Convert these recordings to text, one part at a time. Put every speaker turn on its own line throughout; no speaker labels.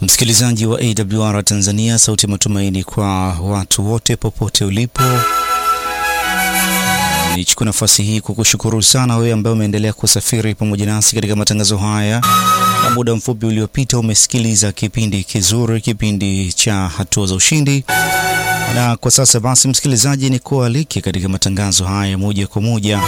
Msikilizaji wa AWR Tanzania, sauti ya matumaini kwa watu wote popote ulipo. Nichukue nafasi hii kukushukuru sana wewe ambaye umeendelea kusafiri pamoja nasi katika matangazo haya, na muda mfupi uliopita umesikiliza kipindi kizuri, kipindi cha hatua za ushindi. Na kwa sasa basi, msikilizaji, ni kualike katika matangazo haya moja kwa moja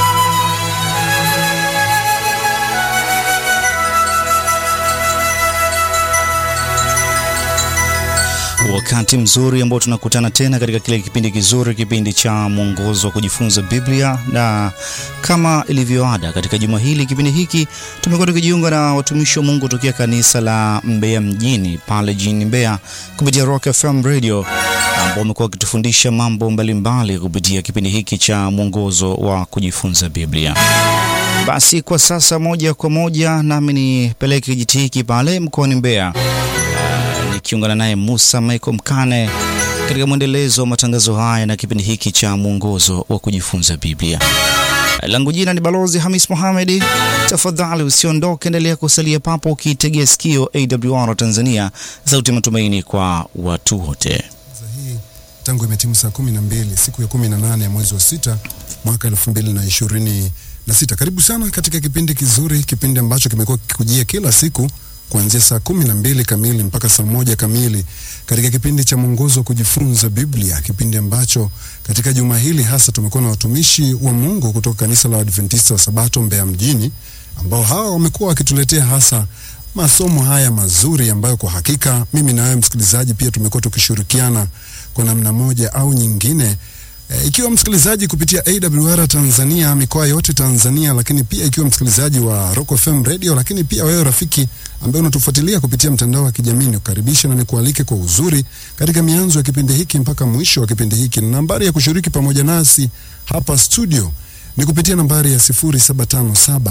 wakati mzuri ambao tunakutana tena katika kile kipindi kizuri, kipindi cha mwongozo wa kujifunza Biblia. Na kama ilivyoada katika juma hili, kipindi hiki tumekuwa tukijiunga na watumishi wa Mungu tokea kanisa la Mbeya mjini pale jijini Mbeya kupitia Rock FM Radio ambao wamekuwa wakitufundisha mambo mbalimbali kupitia kipindi hiki cha mwongozo wa kujifunza Biblia. Basi kwa sasa moja kwa moja nami nipeleke kijiti hiki pale mkoani Mbeya nikiungana naye Musa Michael Mkane katika mwendelezo wa matangazo haya na kipindi hiki cha mwongozo wa kujifunza Biblia. Langu jina ni Balozi Hamis Mohamedi. Tafadhali usiondoke, endelea kusalia papo ukiitegea sikio AWR Tanzania, sauti ya matumaini kwa watu wote.
Hii tangu imetimu saa kumi na mbili siku ya kumi na nane ya mwezi wa sita mwaka elfu mbili na ishirini na sita. Karibu sana katika kipindi kizuri, kipindi ambacho kimekuwa kikujia kila siku kuanzia saa kumi na mbili kamili mpaka saa moja kamili katika kipindi cha mwongozo wa kujifunza Biblia, kipindi ambacho katika juma hili hasa tumekuwa na watumishi wa Mungu kutoka kanisa la Adventista wa Sabato Mbeya mjini, ambao hawa wamekuwa wakituletea hasa masomo haya mazuri ambayo kwa hakika mimi na wewe msikilizaji pia tumekuwa tukishirikiana kwa namna moja au nyingine. E, ikiwa msikilizaji kupitia AWR Tanzania mikoa yote Tanzania, lakini pia ikiwa msikilizaji wa Rock FM Radio, lakini pia wewe rafiki ambaye unatufuatilia kupitia mtandao wa kijamii, nikukaribisha na nikualike kwa uzuri katika mianzo ya kipindi hiki mpaka mwisho wa kipindi hiki. Na nambari ya kushiriki pamoja nasi hapa studio ni kupitia nambari ya 0757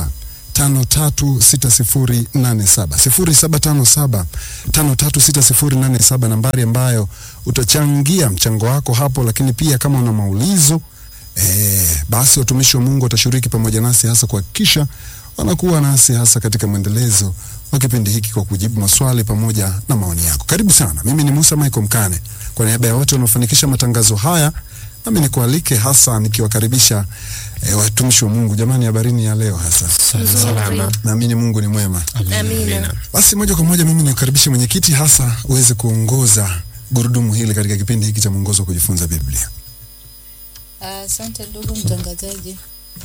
536087 0757536087, nambari ambayo utachangia mchango wako hapo, lakini pia kama una maulizo eh, basi watumishi wa Mungu watashiriki pamoja nasi hasa kuhakikisha wanakuwa nasi hasa katika mwendelezo wa kipindi hiki kwa kujibu maswali pamoja na maoni yako. Karibu sana. Mimi ni Musa Michael Mkane, kwa niaba ya wote wanaofanikisha matangazo haya, nami nikualike hasa nikiwakaribisha E, watumishi wa Mungu jamani, habarini ya leo hasa.
Salama.
Naamini Mungu ni mwema.
Amina.
Basi moja kwa moja mimi nikukaribishe mwenyekiti hasa uweze kuongoza gurudumu hili katika kipindi hiki cha mwongozo wa kujifunza Biblia.
Asante ndugu mtangazaji,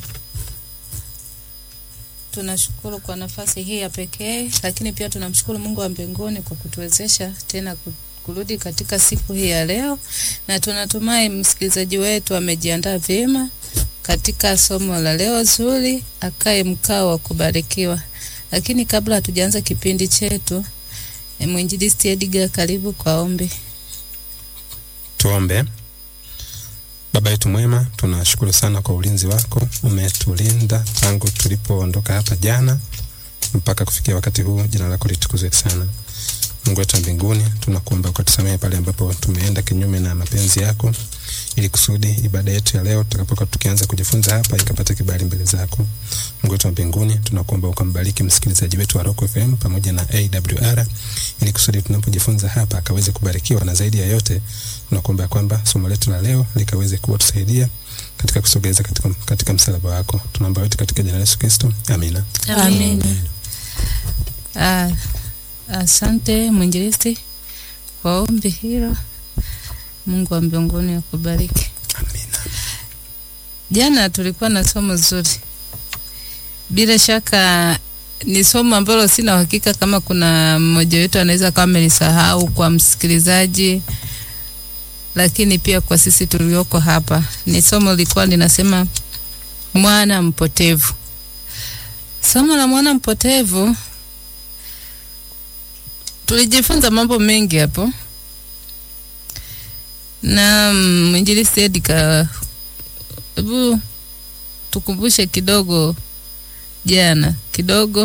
tunashukuru kwa nafasi hii ya pekee, lakini pia tunamshukuru Mungu wa mbinguni kwa kutuwezesha tena ku- kurudi katika siku hii ya leo, na tunatumai msikilizaji wetu amejiandaa vyema katika somo la leo zuri, akae mkao wa kubarikiwa. Lakini kabla hatujaanza kipindi chetu, eh, mwinjilisti Edgar, karibu kwa ombi.
Tuombe. Baba yetu mwema, tunashukuru sana kwa ulinzi wako. Umetulinda tangu tulipoondoka hapa jana mpaka kufikia wakati huu. Jina lako litukuzwe sana. Mungu wetu wa mbinguni, tunakuomba ukatusamehe pale ambapo tumeenda kinyume na mapenzi yako, ili kusudi ibada yetu ya leo tutakapokuwa tukianza kujifunza hapa ikapata kibali mbele zako. Mungu wetu wa mbinguni, tunakuomba ukambariki msikilizaji wetu wa Rock FM pamoja na AWR, ili kusudi tunapojifunza hapa akaweze kubarikiwa, na zaidi ya yote tunakuomba kwamba somo letu la leo likaweze kuwa tusaidia katika kusogeza katika, katika msalaba wako. Tunaomba yote katika jina la Yesu Kristo, amina.
Amina. Ah, asante mwinjilisti kwa ombi hilo. Mungu wa mbinguni akubariki.
Amina.
Jana tulikuwa na somo zuri, bila shaka ni somo ambalo sina uhakika kama kuna mmoja wetu anaweza kama amelisahau kwa msikilizaji, lakini pia kwa sisi tulioko hapa, ni somo lilikuwa linasema mwana mpotevu. Somo la mwana mpotevu tulijifunza mambo mengi hapo, na mm, mwinjilisti Edgar, hebu tukumbushe kidogo jana kidogo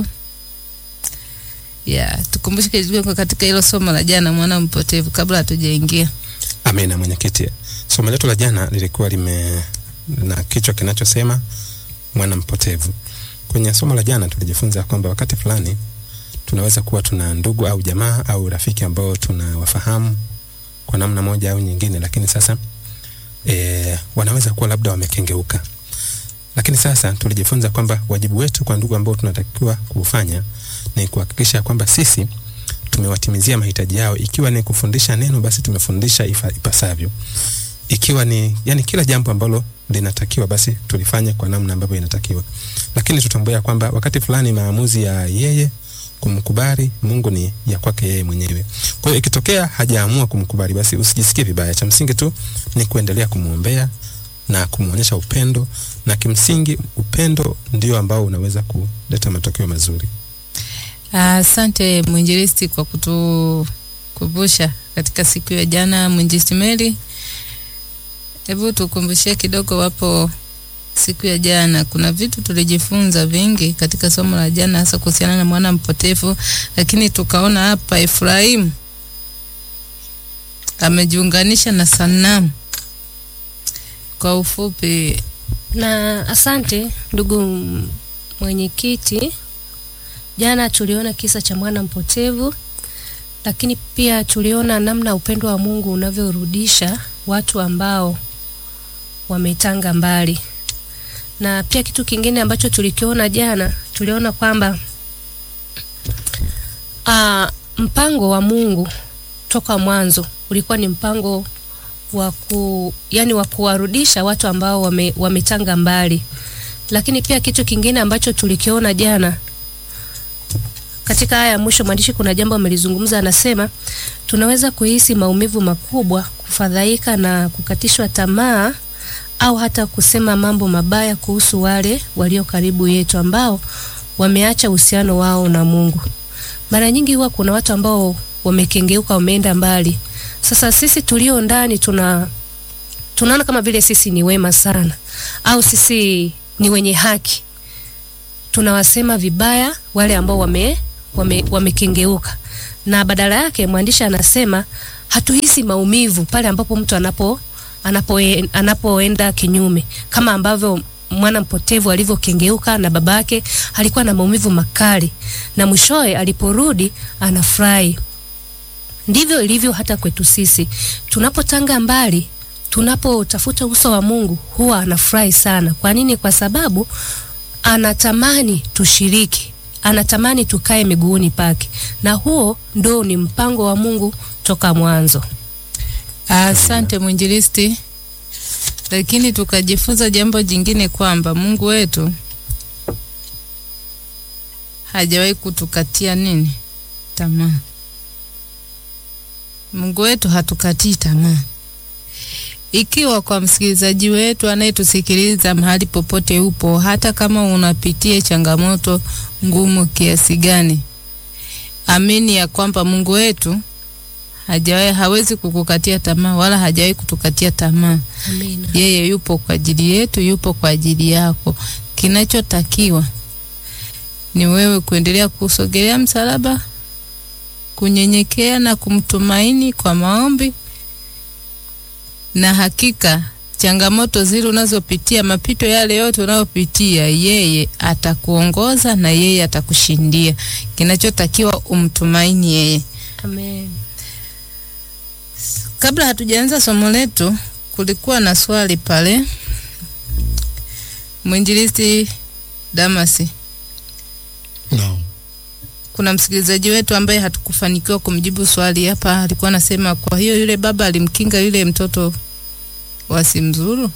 ya tukumbushe kidogo katika hilo somo la jana mwana mpotevu, kabla hatujaingia.
Amina mwenyekiti. Somo letu la jana lilikuwa lime na kichwa kinachosema mwana mpotevu. Kwenye somo la jana tulijifunza kwamba wakati fulani tunaweza kuwa tuna ndugu au jamaa au rafiki ambao tunawafahamu kwa namna moja au nyingine, lakini sasa e, wanaweza kuwa labda wamekengeuka. Lakini sasa tulijifunza kwamba wajibu wetu kwa ndugu ambao tunatakiwa kufanya ni kuhakikisha kwamba sisi tumewatimizia mahitaji yao. Ikiwa ni kufundisha neno, basi tumefundisha ifa, ipasavyo. Ikiwa ni yani, kila jambo ambalo linatakiwa basi tulifanya kwa namna ambavyo inatakiwa, lakini tutambua kwamba wakati fulani maamuzi ya yeye kumkubali Mungu ni ya kwake yeye mwenyewe. Kwa hiyo ikitokea hajaamua kumkubali, basi usijisikie vibaya. Cha msingi tu ni kuendelea kumwombea na kumwonyesha upendo, na kimsingi upendo ndio ambao unaweza kuleta matokeo mazuri.
Asante mwinjilisti kwa kutukumbusha katika siku ya jana. Mwinjilisti Mary, hebu tukumbushie kidogo, wapo siku ya jana kuna vitu tulijifunza vingi katika somo la jana, hasa kuhusiana na mwana mpotevu, lakini tukaona hapa Efraimu amejiunganisha na sanamu. Kwa ufupi,
Na asante ndugu mwenyekiti. Jana tuliona kisa cha mwana mpotevu, lakini pia tuliona namna upendo wa Mungu unavyorudisha watu ambao wametanga mbali. Na pia kitu kingine ambacho tulikiona jana, tuliona kwamba ah, mpango wa Mungu toka mwanzo ulikuwa ni mpango wa ku, yani wa kuwarudisha watu ambao wame, wametanga mbali. Lakini pia kitu kingine ambacho tulikiona jana katika aya ya mwisho mwandishi kuna jambo amelizungumza, anasema tunaweza kuhisi maumivu makubwa, kufadhaika na kukatishwa tamaa au hata kusema mambo mabaya kuhusu wale walio karibu yetu ambao wameacha uhusiano wao na Mungu. Mara nyingi huwa kuna watu ambao wamekengeuka, wameenda mbali. Sasa sisi tulio ndani tuna tunaona kama vile sisi ni wema sana au sisi ni wenye haki, tunawasema vibaya wale ambao wame wame, wamekengeuka na badala yake mwandishi anasema hatuhisi maumivu pale ambapo mtu anapo anapo anapoenda kinyume, kama ambavyo mwana mpotevu alivyokengeuka na babake alikuwa na maumivu makali, na mwishowe aliporudi anafurahi. Ndivyo ilivyo hata kwetu sisi, tunapotanga mbali, tunapotafuta uso wa Mungu huwa anafurahi sana. Kwa nini? Kwa sababu anatamani tushiriki, anatamani tukae miguuni pake, na huo ndo ni mpango wa Mungu toka mwanzo.
asante mwinjilisti. Lakini tukajifunza jambo jingine kwamba Mungu wetu hajawahi kutukatia nini tamaa. Mungu wetu hatukatii tamaa. Ikiwa kwa msikilizaji wetu anayetusikiliza mahali popote upo, hata kama unapitia changamoto ngumu kiasi gani, amini ya kwamba Mungu wetu hajawahi, hawezi kukukatia tamaa wala hajawahi kutukatia tamaa.
Amina.
Yeye yupo kwa ajili yetu, yupo kwa ajili yako. Kinachotakiwa ni wewe kuendelea kusogelea msalaba, kunyenyekea na kumtumaini kwa maombi, na hakika changamoto zile unazopitia, mapito yale yote unayopitia, yeye atakuongoza na yeye atakushindia. Kinachotakiwa umtumaini yeye.
Amen.
Kabla hatujaanza somo letu, kulikuwa na swali pale. Mwinjilisti Damasi,
Naam.
kuna msikilizaji wetu ambaye hatukufanikiwa kumjibu swali hapa. Alikuwa anasema, kwa hiyo yule baba alimkinga yule mtoto wasimzuru.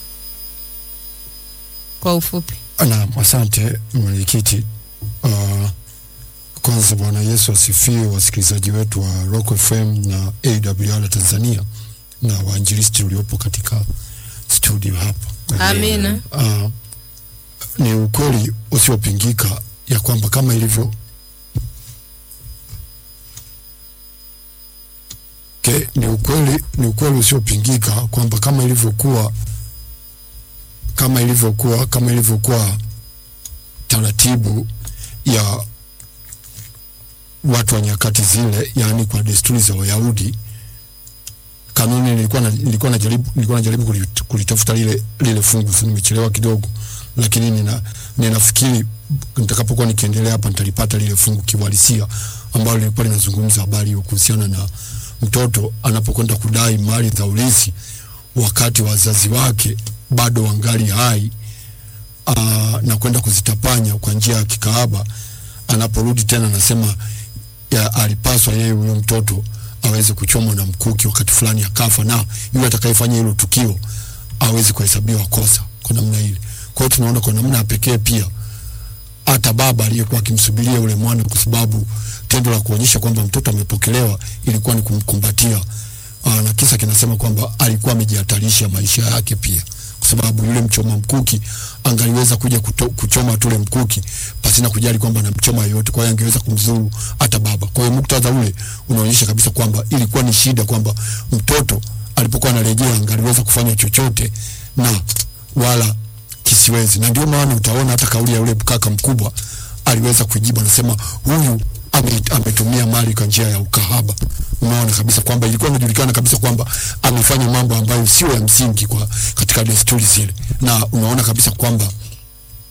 Kwa ufupi,
Naam, asante mwenyekiti. Uh, kwanza Bwana Yesu asifiwe, wasikilizaji wetu wa Rock FM na AWR Tanzania na wainjilisti uliopo katika studio hapa.
amina.
Uh, ni ukweli usiopingika ya kwamba kama ilivyo okay, ni ukweli ni ukweli usiopingika kwamba kama ilivyokuwa kama ilivyokuwa kama ilivyokuwa taratibu ya watu wa nyakati zile, yaani kwa desturi za Wayahudi. Kanuni nilikuwa na, nilikuwa najaribu nilikuwa najaribu kulit- kulitafuta lile lile fungu, so nimechelewa kidogo, lakini nina ninafikiri
nitakapokuwa nikiendelea hapa nitalipata lile fungu kiuhalisia ambalo lilikuwa linazungumza habari hiyo kuhusiana na mtoto anapokwenda kudai mali za urithi wakati wazazi wake bado wangali hai aa, na kwenda kuzitapanya kwa njia ya kikaaba. Anaporudi tena anasema ya, alipaswa yeye huyo mtoto aweze kuchomwa na mkuki wakati fulani akafa, na yule atakayefanya hilo tukio awezi kuhesabiwa kosa kwa namna ile. Kwa hiyo tunaona kwa namna ya pekee pia hata baba aliyekuwa akimsubiria yule mwana, kwa sababu tendo la kuonyesha kwamba mtoto amepokelewa ilikuwa ni kumkumbatia. Aa, na kisa kinasema kwamba alikuwa amejihatarisha maisha yake pia, kwa sababu yule mchoma mkuki angaliweza kuja kuto, kuchoma tule mkuki pasina kujali kwamba anamchoma yoyote, kwa hiyo angeweza kumzuru hata baba. Kwa hiyo muktadha ule unaonyesha kabisa kwamba ilikuwa ni shida kwamba mtoto alipokuwa anarejea angaliweza kufanya chochote na wala kisiwezi, na ndio maana utaona hata kauli ya yule kaka mkubwa aliweza kujibu, anasema huyu ame, ametumia mali kwa njia ya ukahaba. Unaona kabisa kwamba ilikuwa inajulikana kabisa kwamba amefanya mambo ambayo sio ya msingi kwa katika desturi zile, na unaona kabisa kwamba